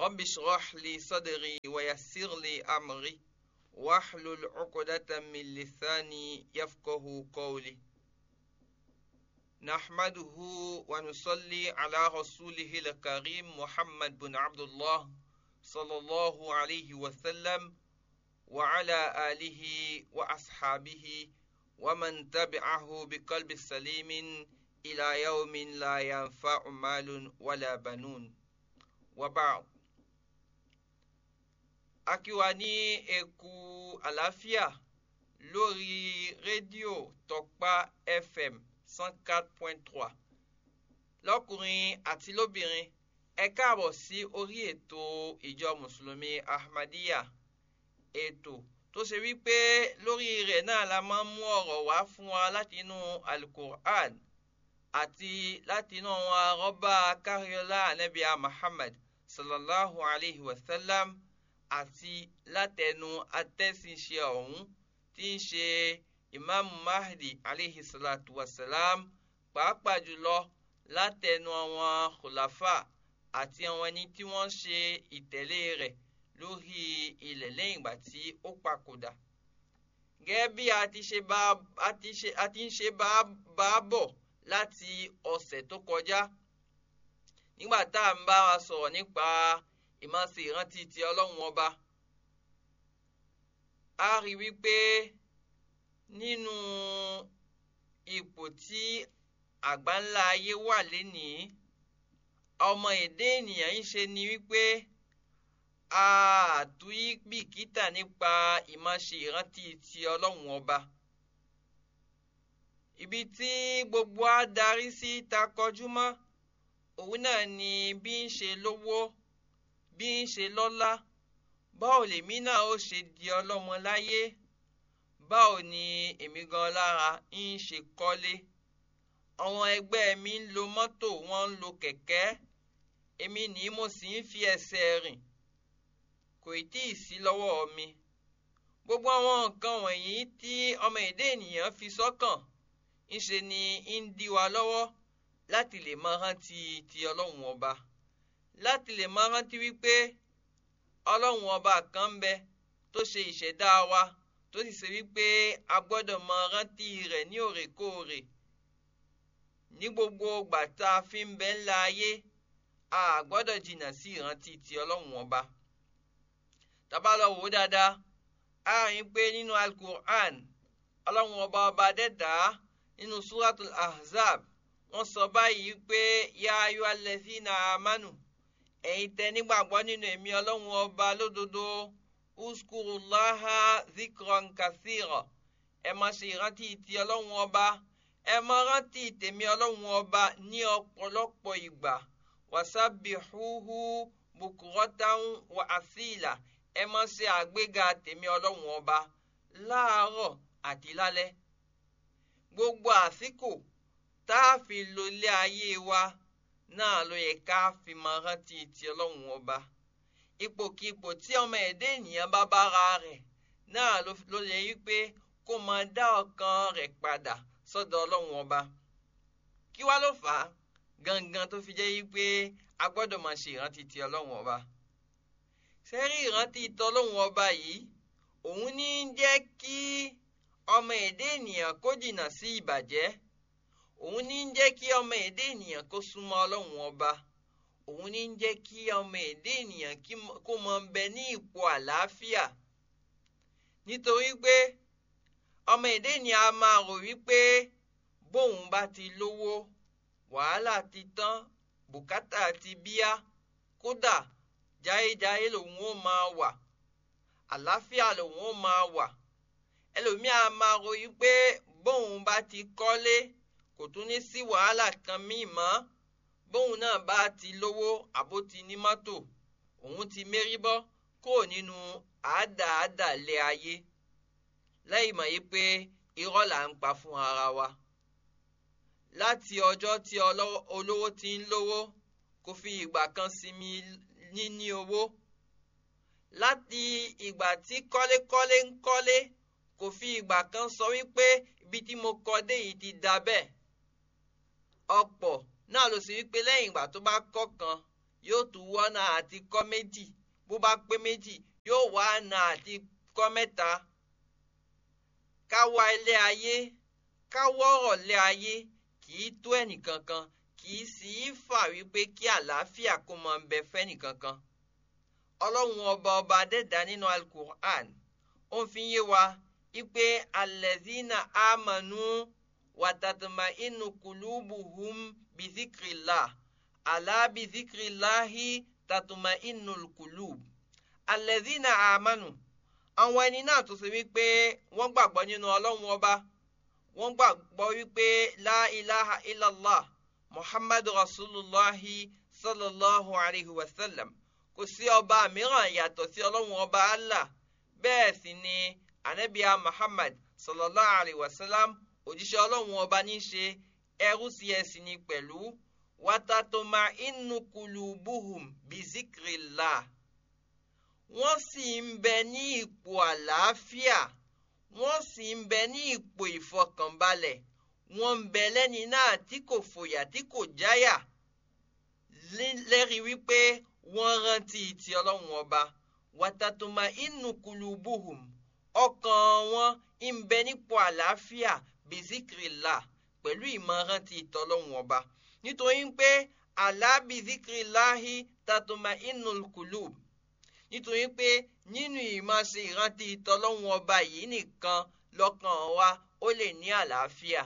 رب اشرح لي صدري ويسر لي أمري واحلل عقدة من لساني يفقه قولي نحمده ونصلي على رسوله الكريم محمد بن عبد الله صلى الله عليه وسلم وعلى آله وأصحابه ومن تبعه بقلب سليم إلى يوم لا ينفع مال ولا بنون وبعد akiwa ní eku àlàáfíà lórí rédíò tọpa fm cent quatre point trois lọ́kùnrin àti lóbìnrin ẹ káàbọ̀ sí orí ètò ìjọ mùsùlùmí ahmadiyya ètò tó ṣe wípé lórí rẹ̀ náà la máa ń mú ọ̀rọ̀ wá fún wa láti inú alukur'an àti láti inú àwọn arọ́bà káríọ́lá anabiya muhammad sallallahu alayhi wa sallam àti látẹnu atẹ́sínṣe ọ̀hún tí ń ṣe imaamu mahdi alayhi salatu wa salam pàápàá jùlọ látẹnu àwọn khulafa àti àwọn ẹni tí wọ́n ṣe ìtẹ̀lé rẹ̀ lórí ilẹ̀ lẹ́yìn ìgbà tí ó papòdà. gẹ́gẹ́ bí a ti ṣe bá a ti ń ṣe bá a bọ̀ láti ọ̀sẹ̀ tó kọjá nígbà tá à ń bá wa sọ̀rọ̀ nípa ìmáṣe ìrántí ti ọlọ́run ọba. a rí wípé nínú ipò tí àgbáńlá ayé wà lénìí ọmọ èdè ènìyàn ń ṣe ni wípé àtúyí bìkítà nípa ìmáṣe ìrántí ti ọlọ́run ọba. ibi tí gbogbo á darí sí ta kọjú mọ́ òun náà ni bí ń ṣe lówó bí ń ṣe lọ́lá báwo lèmi náà ó ṣe di ọlọ́mọ láyé báwo ni èmi gan lára ń ṣe kọ́lé àwọn ẹgbẹ́ mi ń lo mọ́tò wọ́n ń lo kẹ̀kẹ́ èmi ni mo sì ń fi ẹsẹ̀ rìn kò tí ì sí lọ́wọ́ mi gbogbo àwọn nǹkan wọ̀nyí tí ọmọ èdè ènìyàn fi sọ́kàn ńṣe ni ń dí wa lọ́wọ́ láti lè máa rántí ti ọlọ́run ọba láti lè máa rántí wípé ọlọ́run ọba kan ń bẹ tó ṣe ìṣẹ̀dá wa tó sì ṣe wípé a gbọ́dọ̀ máa rántí rẹ̀ ní òrèkóòrè ní gbogbo ìgbà tá a fi ń bẹ ńlá ayé a gbọ́dọ̀ jìnnà sí ìrántí ti ọlọ́run ọba tábà lọ wò ó dáadáa a rìn pé nínú alukur'an ọlọ́run ọba ọba dẹ́dàá nínú suratul ahzab wọ́n sọ báyìí pé ya ayu alladhina amanu ẹ̀yin tẹ́ nígbàgbọ́ nínú èmi ọlọ́run ọba lódodo uskurulaha zikran kathira ẹ máa ṣe ìrántí ti ọlọ́run ọba ẹ máa rántí tèmi ọlọ́run ọba ní ọ̀pọ̀lọpọ̀ ìgbà wasabihuhu bukuratan wa asila ẹ máa ṣe àgbéga tèmi ọlọ́run ọba láàárọ̀ àti lálẹ́ gbogbo àsìkò tá a fi lo ilé ayé wa náà ló yẹ ká fi máa rántí ti ọlọ́run ọba ipòkipò tí ọmọ ẹ̀dá ènìyàn bá bára rẹ̀ náà ló yẹ wípé kó máa dá ọkàn rẹ̀ padà sọ́dọ̀ ọlọ́run ọba kí wá ló fà á gangan tó fi jẹ́ wípé a gbọ́dọ̀ máa ṣe ìrántí ti ọlọ́run ọba sẹ́rí ìrántí tọlọ́hun ọba yìí òun ní í jẹ́ kí ọmọ èdè ènìyàn kó jìnnà sí ìbàjẹ́ òun ní í jẹ́ kí ọmọ èdè ènìyàn kó súnmọ́ ọlọ́hun ọba òun ní í jẹ́ kí ọmọ èdè ènìyàn kó mọ bẹ ní ipò àlàáfíà nítorí pé ọmọ èdè ènìyàn a máa rò wípé bóun bá ti lówó wàhálà ti tán bùkátà ti bíá kódà jáyéjáyé lòun ó máa wà àlàáfíà lòun ó máa wà ẹlòmíà máa ròyìn pé bóun bá ti kọ́lé kò tún ní sí wàhálà kan míì mọ́ bóun náà bá ti lówó àbó ti ní mọ́tò òun ti mérí bọ́ kó nínú àádáadáalé ayé lẹ́yìn mọ̀ yìí pé irọ́ là ń pa fún ara wa láti ọjọ́ tí olówó ti ń lówó kò fi ìgbà kan sinmi níní owó láti ìgbà tí kọ́lékọ́lé ń kọ́lé kò fi ìgbà kan sọ wípé ibi tí mo kọ́ dé yìí ti da bẹ́ẹ̀ ọ̀pọ̀ náà ló sì wípé lẹ́yìn ìgbà tó bá kọ́ kan yóò tún wọ́nà àti kọ́ méjì bó bá pé méjì yóò wá ọ̀nà àti kọ́ mẹ́ta ká wá ilé ayé ká wọ́rọ̀ lé ayé kì í tó ẹnìkankan kì í sì í fà wípé kí àlàáfíà kó máa ń bẹ fẹ́nìkankan ọlọ́run ọba ọba adẹ́dá nínú alukur'an ó ń fi yé wa wípé alẹ́zínà àmànú wàtàtàmà inú kùlùbùhùm bìzíkìrìlá àlá bìzíkìrìláhì tàtùmà inú kùlùb alẹ́zínà àmànú àwọn ẹni náà tó ṣe wípé wọ́n gbàgbọ́ nínú ọlọ́run ọba wọ́n gbàgbọ́ wípé la ilaha illallah muhammadu rasulullahi sallallahu alayhi wa sallam kò sí ọba mìíràn yàtọ̀ sí ọlọ́run ọba allah bẹ́ẹ̀ sì ni anabiya muhammad sallallahu alayhi wa sallam òjíṣẹ́ ọlọ́run ọba ní í ṣe ẹrú sí ẹ̀sìn ni pẹ̀lú watatoma inú kulubuhum bizikrillah wọ́n sì ń bẹ ní ipò àlàáfíà wọ́n sì ń bẹ ní ipò ìfọkànbalẹ̀ wọ́n ń bẹ lẹ́ni náà tí kò fòyà tí kò jáyà lẹ́rìí wípé wọ́n rántí ti ọlọ́run ọba wàtàtùmá inú kulubuhum ọkàn wọn ń bẹ nípò àlàáfíà bizikirila pẹ̀lú ìmọ̀ràn ti ìtọ́lọ́run ọba nítorí pé àlá bizikirilahi tàtùmá inú kulub nítorí pé nínú ìmọ̀ọ́sẹ̀ ìrántí ìtọ́lọ́run ọba yìí nìkan lọ́kàn wa ó lè ní àlàáfíà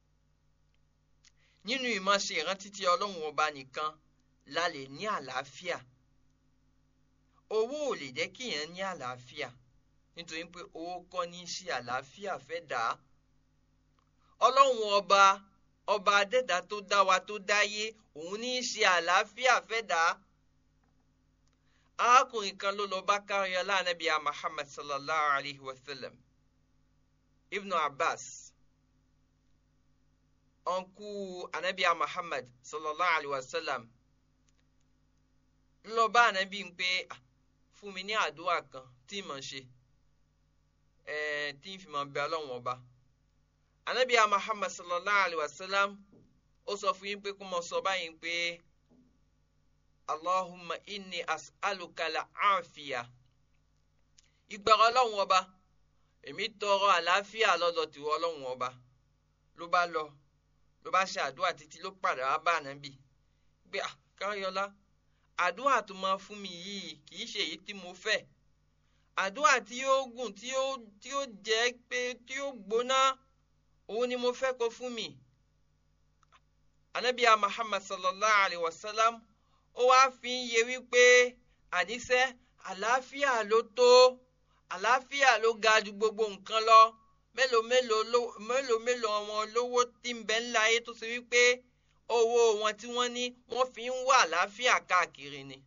nínú ìmọ̀ọ́sẹ̀ ìrántí ti ọlọ́run ọba nìkan la lè ní àlàáfíà owó ò lè jẹ́ kí èèyàn ní àlàáfíà nítorí pé owó kọ́ ní í ṣe àlàáfíà fẹ́ dà á ọlọ́run ọba ọba adẹ́dá tó dá wa tó dáyé òun ní í ṣe àlàáfíà fẹ́ dà á arákùnrin kan ló lọ bá káríọlá anábìá muhammad sallallahu alayhi wa sallam ibnu abbas ọ̀nkú anábìá muhammad sallallahu alayhi wa sallam lọ bá ànábì ń pé fún mi ní àdúrà kan tí mo ṣe tí n fi mọ̀ bẹ ọlọ́run ọba ànábì Muhammad sallallahu alayhi wa sallam ó sọ fún yín pé kó mọ sọ báyìí pé Allahumma inni as'aluka al-afiya ìgbàrá ọlọ́run ọba èmi tọrọ àlàáfíà lọ́dọ̀ tìwọ ọlọ́run ọba ló bá lọ ló bá ṣe àdúrà títí ló padà wá bá ànábì gbé àkáyọlá àdúrà tó máa fún mi yìí kì í ṣe èyí tí mo fẹ́ àdúrà tí ó gùn tí ó tí ó jẹ́ pé tí ó gbóná òun ni mo fẹ́ kó fún mi. anabiya muhammad sallallahu alayhi wa sallam ó wáá fi ń yé wípé àníṣe àlàáfíà ló tó àlàáfíà ló ga ju gbogbo nǹkan lọ mélòó mélòó mélòó mélòó wọn lówó tí ń bẹ ńlá ayé tó ṣe wípé owó wọn tí wọ́n ní wọ́n fi ń wá àlàáfíà káàkiri ni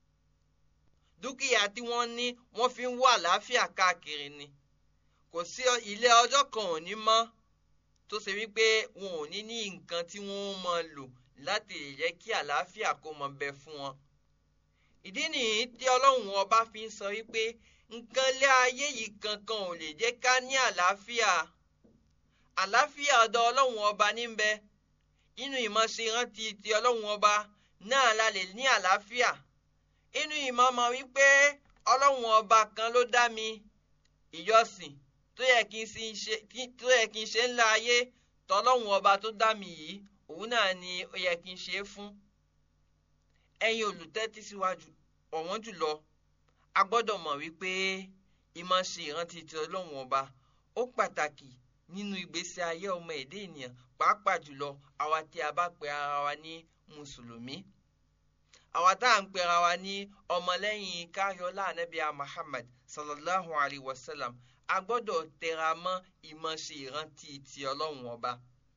dúkìá tí wọ́n ní wọ́n fi ń wá àlàáfíà káàkiri ni kò sí ilé ọjọ́ kan ò ní mọ́ tó ṣe wípé wọn ò ní ní nǹkan tí wọ́n máa lò láti lè jẹ́ kí àlàáfíà kó máa bẹ fún wọn. ìdí nìyí tí ọlọ́run ọba fi ń sọ wípé nǹkan lé ayé yìí kankan ò lè jẹ́ ká ní àlàáfíà àlàáfíà ọ̀dọ̀ ọlọ́run ọba níbẹ̀ inú ìmọ̀ṣe rántí ti ọlọ́run ọba náà la lè ní àlàáfíà inú ìmọ̀ mọ̀ wípé ọlọ́run ọba kan ló dá mi ìjọsìn tó yẹ kí n ṣe tó yẹ kí n ṣe ńlá ayé tọlọ́run ọba tó dá mi yìí òun náà ni ó yẹ kí n ṣe é fún ẹ̀yin olùtẹ́tí síwájú ọ̀wọ́n jùlọ a gbọ́dọ̀ mọ̀ wípé ìmọ̀ṣe ìrántí ti ọlọ́run ọba ó pàtàkì nínú ìgbésí ayé ọmọ èdè ènìyàn pàápàá jùlọ àwa tí a bá pe ara wa ní mùsùlùmí àwa tá à ń pe ara wa ní ọmọlẹ́yìn káyọ̀lá anábíà Muhammad sallallahu alayhi wa sallam a gbọ́dọ̀ tẹra mọ́ ìmọ̀ṣe ìrántí ti ọlọ́run ọba.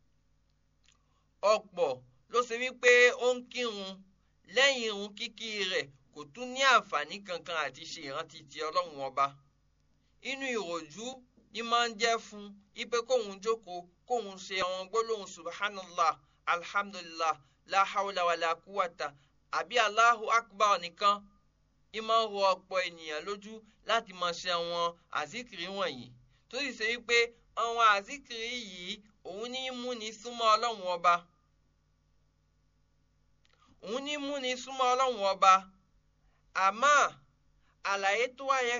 ọ̀pọ̀ ló ṣe wípé ó ń kírun lẹ́yìn irun kíkí rẹ̀ kò tún ní àǹfààní kankan àti ṣe ìrántí ti ọlọ́run ọba. inú ìròjú ní máa ń jẹ́ fún ipe kóhun jókòó kóhun ṣe àwọn gbólóhùn subhanallah alhamdulillah la hawla wala quwwata àbí allahu akbar nìkan ìmọ̀ ń rọ ọ̀pọ̀ ènìyàn lójú láti máa ṣe àwọn àzíkiri wọ̀nyí tó sì ṣe wípé àwọn àzíkiri yìí òun ní í múni súnmọ́ ọlọ́run ọba òun ní múni súnmọ́ ọlọ́run ọba àmọ́ àlàyé tó wá yẹ